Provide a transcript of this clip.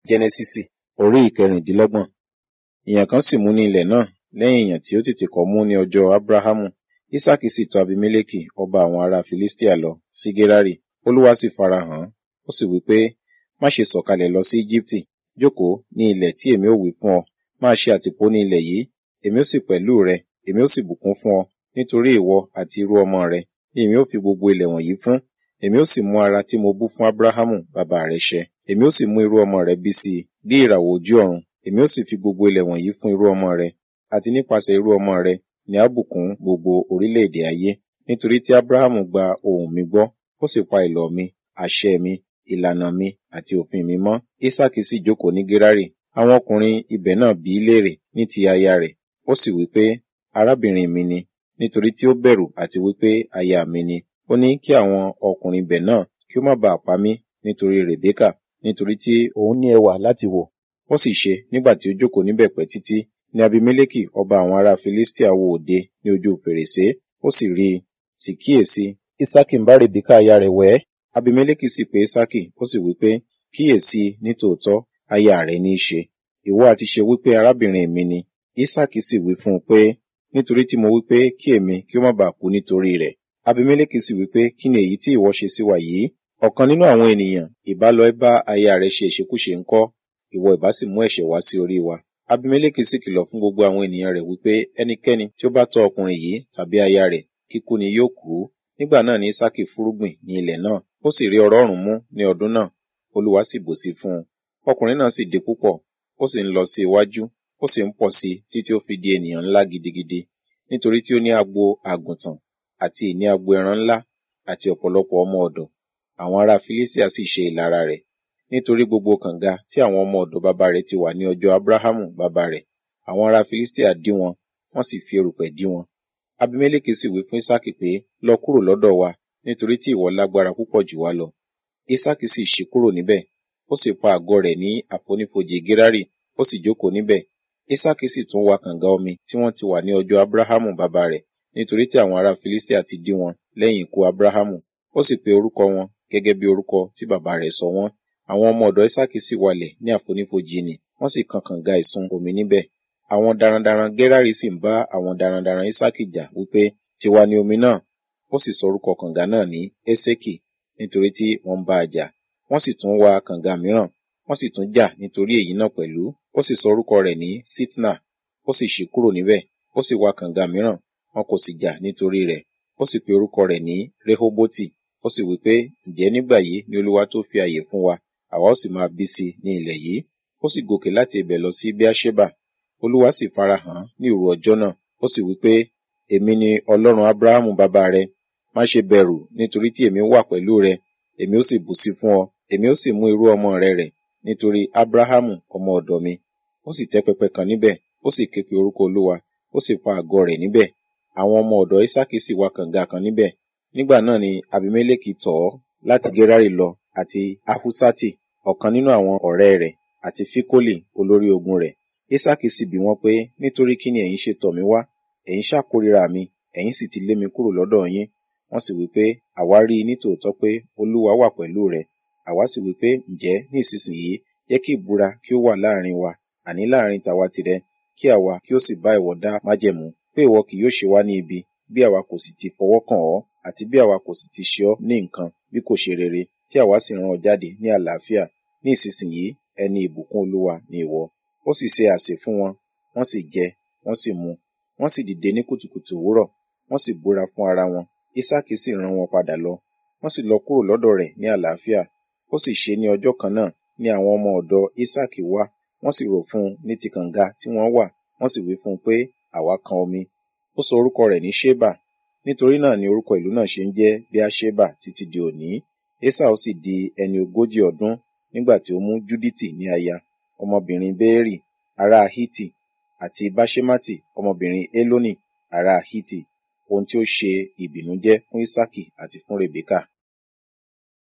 Jẹ́nẹ́sísì orí ìkẹrìndínlọ́gbọ̀n. Ìyàn kan sì mú ní ilẹ̀ náà lẹ́yìn ìyàn tí ó tètè kọ́ mú ní ọjọ́ Ábúráhámù. Ísákì sì tọ̀ Abimélékì ọba àwọn ará Filistia lọ sí Gérárì. Olúwa sì farahàn án. Ó sì wí pé, má ṣe sọ̀kalẹ̀ lọ sí Íjíbítì. Jókòó ní ilẹ̀ tí èmi ó wí fún ọ. Máa ṣe àtìpó ní ilẹ̀ yìí. Èmi ó sì pẹ̀lú rẹ. Èmi ó sì bùkún fún ọ. Nítorí ìwọ àti irú ọmọ rẹ ni èmi ó fi gbogbo ilẹ̀ wọ̀nyí fún. Èmi ó sì mú ara tí mo bú fún Ábúráhámù bàbá rẹ ṣẹ. Èmi ó sì mú irú ọmọ rẹ bí sí i bí ìràwọ̀ ojú ọ̀run. Èmi ó sì fi gbogbo ilẹ̀ wọ̀nyí fún irú ọmọ rẹ. Àti nípasẹ̀ irú ọmọ rẹ ni a bùkún gbogbo orílẹ̀-èdè ayé. Nítorí tí Ábúráhámù gba ohùn mi gbọ́, ó sì pa ìlọ̀ mi, àṣẹ mi, ìlànà mi àti òfin mi mọ́. Ísákì sì jókòó ní Gérárì. Àwọn ọkùnrin ibẹ̀ náà bi í léèrè ní ti aya rẹ̀. Ó sì wí pé, arábìnrin mi ni, nítorí tí ó bẹ̀rù àti wí pé aya mi ni. Ó ní kí àwọn ọkùnrin ibẹ̀ náà kí ó má baà pa mí nítorí Rèbékà, nítorí tí òun ní ẹwà láti wò. Ó sì ṣe nígbà tí ó jókòó níbẹ̀ pẹ́ títí ní Abimélékì ọba àwọn ará Filistia wo òde ní ojú fèrèsé. Ó sì rí i, sì kíyèsi, Ísákì ń bá Rèbékà aya rẹ̀ wẹ̀. Abimélékì sì pe Ísákì, ó sì wí pé, kíyèsi ní tòótọ́, aya rẹ ní í ṣe. Ìwọ àti ṣe wí pé arábìnrin mi ni. Ísákì sì wí fún un pé, nítorí tí mo wí pé kí èmi kí ó má baà kú nítorí rẹ̀. Abimélékì sì wí pé, kí ni èyí tí ìwọ ṣe sí wa yìí? Ọ̀kan nínú àwọn ènìyàn ìbá lọ bá aya rẹ̀ ṣe ìṣekúṣe ńkọ́? Ìwọ ìbá sì mú ẹ̀ṣẹ̀ wá sí orí wa. Abimélékì sì kìlọ̀ fún gbogbo àwọn ènìyàn rẹ̀ wípé ẹnikẹ́ni tí ó bá tọ́ ọkùnrin yìí tàbí aya rẹ̀ kíkú ni yóò kú. Nígbà náà ni Ísákì fúrúgbìn ní ilẹ̀ náà. Ó sì rí ọrọ̀ ọ̀rùn mú ní ọdún náà. Olúwa sì bùsí fún un. Ọkùnrin náà sì di púpọ̀. Ó sì ń lọ sí iwájú. Ó sì ń pọ̀ sí títí ó fi di ènìyàn ńlá gidigidi. Nítorí tí ó ní agbo àgùntàn àti ìní agbo ẹran ńlá àti ọ̀pọ̀lọpọ̀ ọmọ ọ̀dọ̀. Àwọn ará Filistia sì ṣe ìlara rẹ̀. Nítorí gbogbo kànga tí àwọn ọmọ ọ̀dọ̀ bàbá rẹ̀ ti wà ní ọjọ́ Ábúráhámù bàbá rẹ̀. Àwọn ará Filistia dí wọn, wọ́n sì fi erùpẹ̀ dí wọn. Abimélékì sì wí fún Ísákì pé, lọ kúrò lọ́dọ̀ wa, nítorí tí ìwọ lágbára púpọ̀ jù wá lọ. Ísákì sì ṣí kúrò níbẹ̀. Ó sì pa àgọ́ rẹ̀ ní àfonífojì Gérárì, ó sì jókòó níbẹ̀. Ísákì sì tún wa kànga omi tí wọ́n ti wà ní ọjọ́ Ábúráhámù bàbá rẹ̀, nítorí tí àwọn ará Filistia ti dí wọn lẹ́yìn ikú Ábúráhámù. Ó sì pe orúkọ wọn gẹ́gẹ́ bí orúkọ tí bàbá rẹ̀ sọ wọ́n. Àwọn ọmọ ọ̀dọ̀ Ísákì sì walẹ̀ ní àfonífojì nì, wọ́n sì kan kànga ìsun omi níbẹ̀. Àwọn darandaran Gérárì sì ń bá àwọn darandaran Ísákì jà wípé, tiwa ni omi náà. Ó sì sọ orúkọ kànga náà ní Ésékì, nítorí tí wọ́n ń bá a jà. Wọ́n sì tún wa kànga mìíràn, wọ́n sì tún jà nítorí èyí náà pẹ̀lú. Ó sì sọ orúkọ rẹ̀ ní Sitna. Ó sì ṣí kúrò níbẹ̀. Ó sì wa kànga mìíràn, wọn kò sì jà nítorí rẹ̀. Ó sì pe orúkọ rẹ̀ ní Rehoboti. Ó sì wí pé, ǹjẹ́ nígbà yìí ni Olúwa tó fi àyè fún wa, àwa ó sì máa bí sí ní ilẹ̀ yìí. Ó sì gòkè láti ibẹ̀ lọ sí Beerṣeba. Olúwa sì farahàn ní òru ọjọ́ náà. Ó sì wí pé, èmi ni Ọlọ́run Ábúráhámù bàbá rẹ. Má ṣe bẹ̀rù, nítorí tí èmi wà pẹ̀lú rẹ. Èmi ó sì bùsí fún ọ. Èmi ó sì mú irú ọmọ rẹ rẹ̀, nítorí Ábúráhámù ọmọ ọ̀dọ̀ mi. Ó sì tẹ́ pẹpẹ kan níbẹ̀. Ó sì ké pe orúkọ Olúwa. Ó sì pa àgọ́ rẹ̀ níbẹ̀. Àwọn ọmọ ọ̀dọ̀ Ísákì sì wa kànga kan níbẹ̀. Nígbà náà ni Abimélékì tọ̀ ọ́ láti Gérárì lọ àti Ahusati, ọ̀kan nínú àwọn ọ̀rẹ́ rẹ̀, àti Fikoli olórí ogun rẹ̀. Ísákì sì bi wọ́n pé, nítorí kí ni ẹ̀yin ṣe tọ̀ mí wá? Ẹ̀yin ṣàkórìíra mi, ẹ̀yin sì ti lé mi kúrò lọ́dọ̀ yín. Wọ́n sì wí pé, àwa rí i ní tòótọ́ pé Olúwa wà pẹ̀lú rẹ. Àwa sì wí pé, ǹjẹ́ ní ìsinsìnyí jẹ́ kí ìbúra kí ó wà láàrin wa, àní láàrin tàwa tìrẹ, kí àwa kí ó sì bá ìwọ dá májẹ̀mú, pé ìwọ kì yóò ṣe wá ní ibi, bí àwa kò sì ti fọwọ́ kàn ọ́, àti bí àwa kò sì ti ṣe ọ́ ní nǹkan bí kò ṣe rere, tí àwa sì rán ọ jáde ní àlàáfíà. Ní ìsinsìnyí ẹni ìbùkún Olúwa ni ìwọ. Ó sì ṣe àsè fún wọn, wọ́n sì jẹ, wọ́n sì mu. Wọ́n sì dìde ní kùtùkùtù òwúrọ̀, wọ́n sì búra fún ara wọn. Ísákì sì rán wọn padà lọ. Wọ́n sì lọ kúrò lọ́dọ̀ rẹ̀ ní àlàáfíà. Ó sì ṣe ní ọjọ́ kan náà ni àwọn ọmọ ọ̀dọ̀ Ísákì wá. Wọ́n sì rò fún un ní ti kànga tí wọ́n wà. Wọ́n sì wí fún un pé, àwa kan omi. Ó sọ orúkọ rẹ̀ ní Ṣébà. Nítorí náà ni orúkọ ìlú náà ṣe ń jẹ́ Beerṣeba títí di òní. Esau sì di ẹni ogójì ọdún nígbà tí ó mú Júdítì ní aya, ọmọbìnrin Béérì, ará Hítì, àti Báṣemátì, ọmọbìnrin Élónì, ará Hítì, ohun tí ó ṣe ìbìnújẹ́ fún Ísákì àti fún Rèbékà.